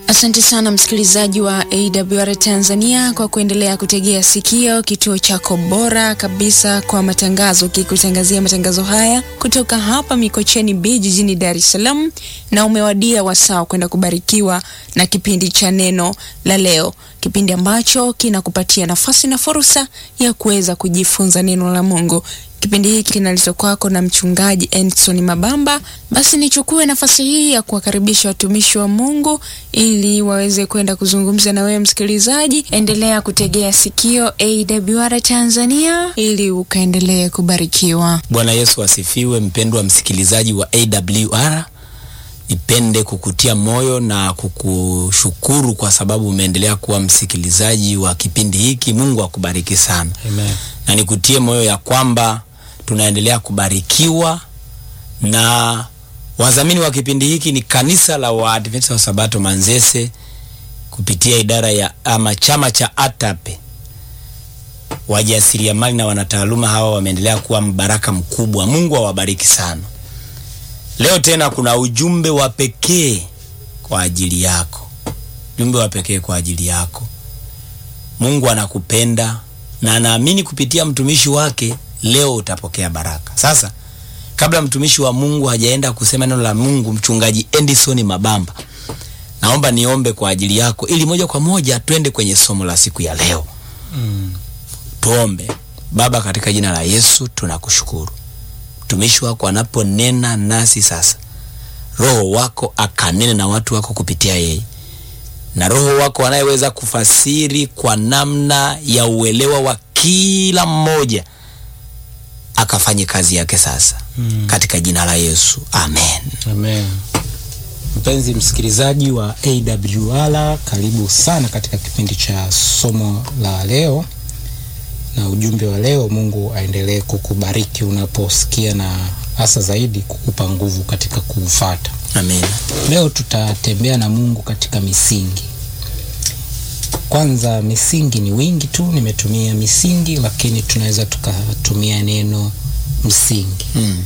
Asante sana msikilizaji wa AWR Tanzania kwa kuendelea kutegea sikio kituo chako bora kabisa kwa matangazo, kikutangazia matangazo haya kutoka hapa Mikocheni B jijini Dar es Salaam, na umewadia wasaa kwenda kubarikiwa na kipindi cha neno la leo, kipindi ambacho kinakupatia nafasi na fursa ya kuweza kujifunza neno la Mungu. Kipindi hiki kinaletwa kwako na mchungaji Endson Mabamba. Basi nichukue nafasi hii ya kuwakaribisha watumishi wa Mungu ili waweze kwenda kuzungumza na wewe msikilizaji. Endelea kutegea sikio AWR Tanzania ili ukaendelee kubarikiwa. Bwana Yesu asifiwe. Mpendwa msikilizaji wa AWR, nipende kukutia moyo na kukushukuru kwa sababu umeendelea kuwa msikilizaji wa kipindi hiki. Mungu akubariki sana. Amen. na nikutie moyo ya kwamba tunaendelea kubarikiwa na wadhamini wa kipindi hiki ni kanisa la Waadventista wa Sabato Manzese kupitia idara ya ama chama cha ATAPE. Wajasiriamali na wanataaluma hawa wameendelea kuwa mbaraka mkubwa. Mungu awabariki sana. Leo tena kuna ujumbe wa pekee kwa ajili yako, ujumbe wa pekee kwa ajili yako. Mungu anakupenda na anaamini kupitia mtumishi wake leo utapokea baraka. Sasa kabla mtumishi wa Mungu hajaenda kusema neno la Mungu, mchungaji Endison Mabamba, naomba niombe kwa ajili yako ili moja kwa moja twende kwenye somo la siku ya leo. Mm. Tuombe. Baba, katika jina la Yesu tunakushukuru, mtumishi wako anaponena nasi sasa, Roho wako akanene na watu wako kupitia yeye na Roho wako anayeweza kufasiri kwa namna ya uelewa wa kila mmoja akafanye kazi yake sasa, Mm. katika jina la Yesu amen. Amen. Mpenzi msikilizaji wa AWR, karibu sana katika kipindi cha somo la leo na ujumbe wa leo. Mungu aendelee kukubariki unaposikia na hasa zaidi kukupa nguvu katika kuufata. Amen. Leo tutatembea na Mungu katika misingi. Kwanza, misingi ni wingi tu, nimetumia misingi, lakini tunaweza tukatumia neno msingi. Mm.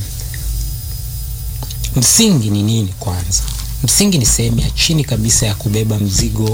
Msingi ni nini? Kwanza, msingi ni sehemu ya chini kabisa ya kubeba mzigo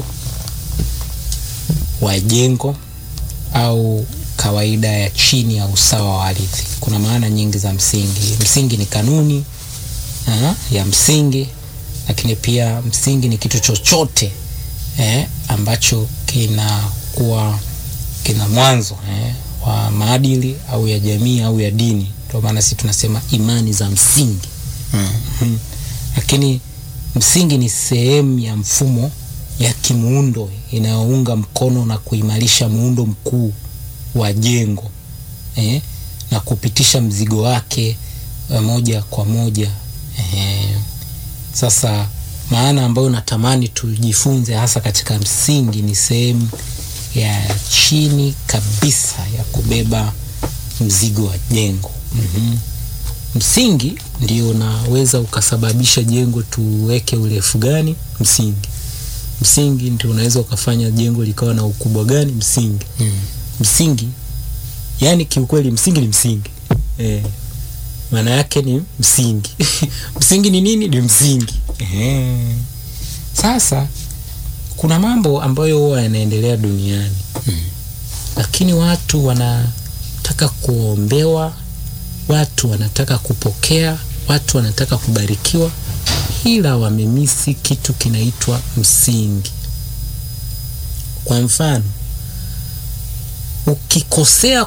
wa jengo au kawaida ya chini ya usawa wa ardhi. Kuna maana nyingi za msingi. Msingi ni kanuni aha, ya msingi, lakini pia msingi ni kitu chochote eh, ambacho kinakuwa kina mwanzo eh, wa maadili au ya jamii au ya dini. Ndio maana sisi tunasema imani za msingi. Mm. Mhm. Lakini msingi ni sehemu ya mfumo ya kimuundo inayounga mkono na kuimarisha muundo mkuu wa jengo eh, na kupitisha mzigo wake eh, moja kwa moja eh. Sasa maana ambayo natamani tujifunze hasa katika msingi ni sehemu ya chini kabisa ya kubeba mzigo wa jengo. mm Msingi ndio unaweza ukasababisha jengo tuweke urefu gani? Msingi. Msingi ndio unaweza ukafanya jengo likawa na ukubwa gani? Msingi. Mm. Msingi yani, kiukweli msingi ni msingi eh, maana yake ni msingi. msingi ni nini? Ni msingi. Ehe. Sasa kuna mambo ambayo huwa yanaendelea duniani lakini watu wanataka kuombewa, watu wanataka kupokea, watu wanataka kubarikiwa, ila wamemisi kitu kinaitwa msingi. Kwa mfano, ukikosea